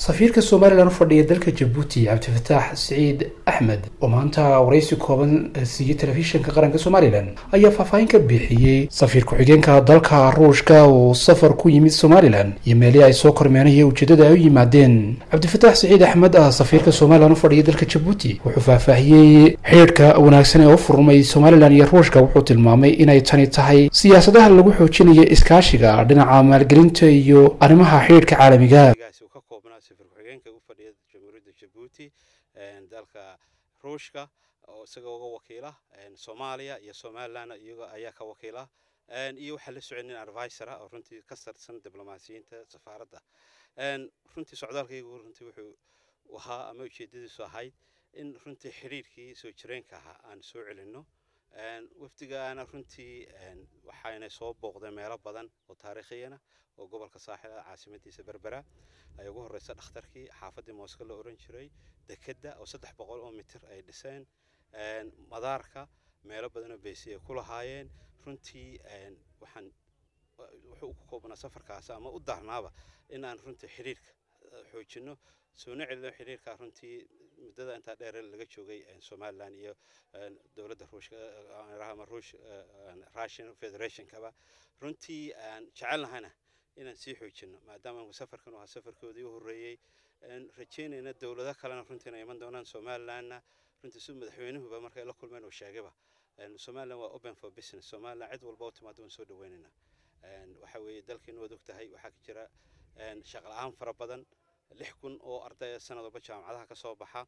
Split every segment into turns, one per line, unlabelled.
safiirka somalilan u fadhiya dalka jabuuti cabdifataax siciid axmed oo maanta waraysi kooban siiyey telefishinka qaranka somalilan ayaa faahfaahin ka bixiyey safiir ku-xigeenka dalka ruushka uu safar ku yimid somalilan iyo meelihii ay soo kormeenaya ujeedada ay u yimaadeen cabdifataax siciid axmed ah safiirka somalilan u fadhiya dalka jabuuti wuxuu faahfaahiyey xidhiidhka wanaagsan ee u furmay somalilan iyo ruushka wuxuu tilmaamay inay tani tahay siyaasadaha lagu xoojinayo iskaashiga dhinaca maalgelinta iyo arrimaha xidhiidhka caalamiga
ka koobnaa safir ku-xigeenka u fadhiya jamhuuriyadda jabuuti dalka ruushka oo isaga uga wakiila soomaaliya iyo somalilan iyaga ayaa ka wakiila iyo waxaa la socon nin advisor ah oo runtii ka sarsan diblomaasiyiinta safaaradda runtii socdaalkaygu runtii wuxuu ahaa ama ujeedadiisu ahayd in runtii xidhiirkii soo jireenka ahaa aan soo celinno wafdigaana runtii waxayna soo booqdeen meelo badan oo taariikhiyana oo gobolka saaxil ah caasimadiisa berbera ay ugu horeysa dhakhtarkii xaafaddii mooska la oran jiray dekedda oo saddex boqol oo mitir ay dhiseen madaarka meelo badanoo beesi ay ku lahaayeen runtii waxaan wuxuu ku koobnaa safarkaas ama u daarnaaba in aan runtii xidhiirka xoojinno soona celino xidhiirka runtii muddada intaa dheer laga joogay somalilan iyo dowladda ruushka ama ruush russian federationkaba runtii aan jecelnahana inaan sii xoojinno maadaama safarkan ahaa safarkoodii u horreeyey rajeynayna dowlado kalena runtii inay iman doonaan somalilanna runtii si madaxweynuhuba markay la kulmeen uu sheegayba somalilan waa open for business somalilan cid walba u timaado waan soo dhaweynaynaa waxa weeye dalkeenu waad og tahay waxaa ka jira shaqo la-aan fara badan lix kun oo arday sanad walba jaamacadaha ka soo baxa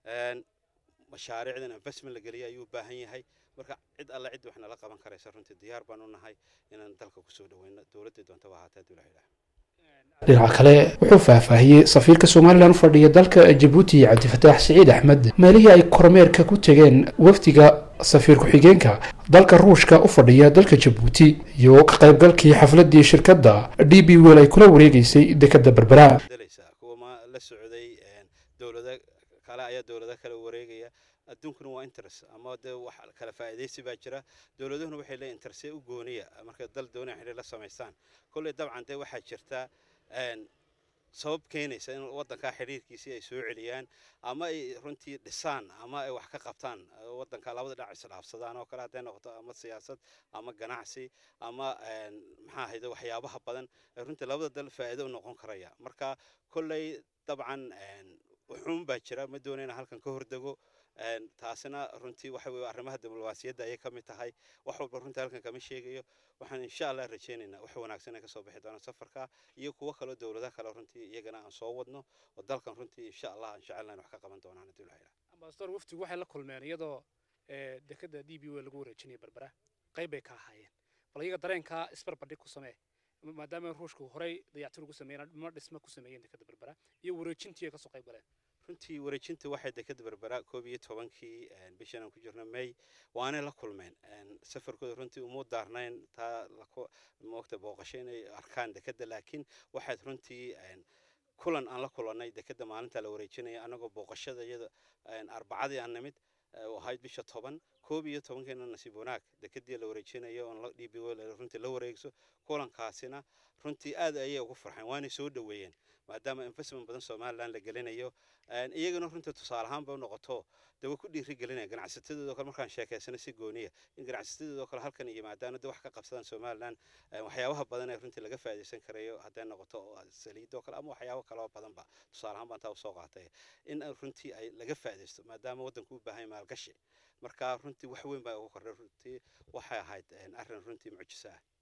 mashaariicdan investment la geliya ayuu u baahan yahay marka cid alle cid wax nala qaban karaysa runtii diyaar baan u nahay inaan dalka kusoo dhaweyno dowladday doontaba ahaatee hadduu ilaha
dhinaca kale wuxuu faahfaahiyey safiirka somalilan u fadhiya dalka jabuuti cabdifataax siciid axmed meelihii ay kormeerka ku tegeen wafdiga safiir ku-xigeenka dalka ruushka u fadhiya dalka jabuuti iyo ka qaybgalkii xafladii shirkadda d b wel ay kula wareegeysay dekeda berbera
kuwa la socday dowlado kale ayaa dowlado kale wareegaya adduunkuna waa interest ama dee wax kala faa'iidaysi baa jira dowladuhuna waxay leeyihin interestee u gooniya markay dal doonaya xidhiir la samaystaan kolley dabcan dee waxaa jirta sabab keenaysa in waddankaa xidhiirkiisii ay soo celiyaan ama ay runtii dhisaan ama ay wax ka qabtaan waddanka labada dhinac isdhaafsadaan oo kale hadday noqoto ama siyaasad ama ganacsi ama maxaa ahayde waxyaabaha badan runtii labada dal faa'iido u noqon karaya marka kolley dabcan wuxuun baa jira ma doonayna halkan ka hordego taasina runtii waxa weye arrimaha diblomaasiyadda ayay ka mid tahay wax walba runtii halkan kama sheegayo waxaan insha allah rajaynaynaa wax wanaagsan ay kasoo bixi doonaan safarka iyo kuwo kaloo dowlado kale runtii iyagana aan soo wadno oo dalkan runtii insha allah aan jecelnayn wax ka qaban doonaan haddii ilaha
ambasador waftigu waxay la kulmeen iyadoo dekada d b w lagu wareejinaya berbera qayb bay ka ahaayeen bal iyaga dareenkaa isbarbardhig ku samee maadaama ruushku horey dayactir ugu sameeyeen ma dhisma ku sameeyeen dekada berbera iyo wareejintii ay kasoo qayb galeen
runtii wareejinta waxay dekada berbera koob iyo tobankii bishan aan ku jirno may waanay la kulmeen safarkooda runtii uma daarnayn taa moogta booqasho inay arkaan dekada laakiin waxayd runtii kulan aan la kulannay dekada maalinta la wareejinaya anagoo booqashada iyada arbacadii aan nimid ahayd bisha toban koob iyo tobankeena nasiib wanaag dekadii la wareejinayo oon d b runtii la wareegso kulankaasina runtii aad ayay ugu farxeen waanay soo dhoweeyeen maadaama investment badan somalilan la gelinayo iyagana runtii tusaale ahaanba u noqoto dee way ku dhiiri gelinaya ganacsatadooda kale markaan sheekaysano si gooniya in ganacsatadooda kale halkan yimaadaan dee wax ka qabsadaan somalilan waxyaabaha badan ee runtii laga faa'iidaysan karayo hadday noqoto saliidoo kale ama waxyaabo kaloo badanba tusaale ahaan baan taa usoo qaatay in runtii ay laga faa'iidaysto maadaama waddanku u baahan maalgashi marka runtii wax weyn baa ugu kordhay runtii waxay ahayd arrin runtii mucjiso ah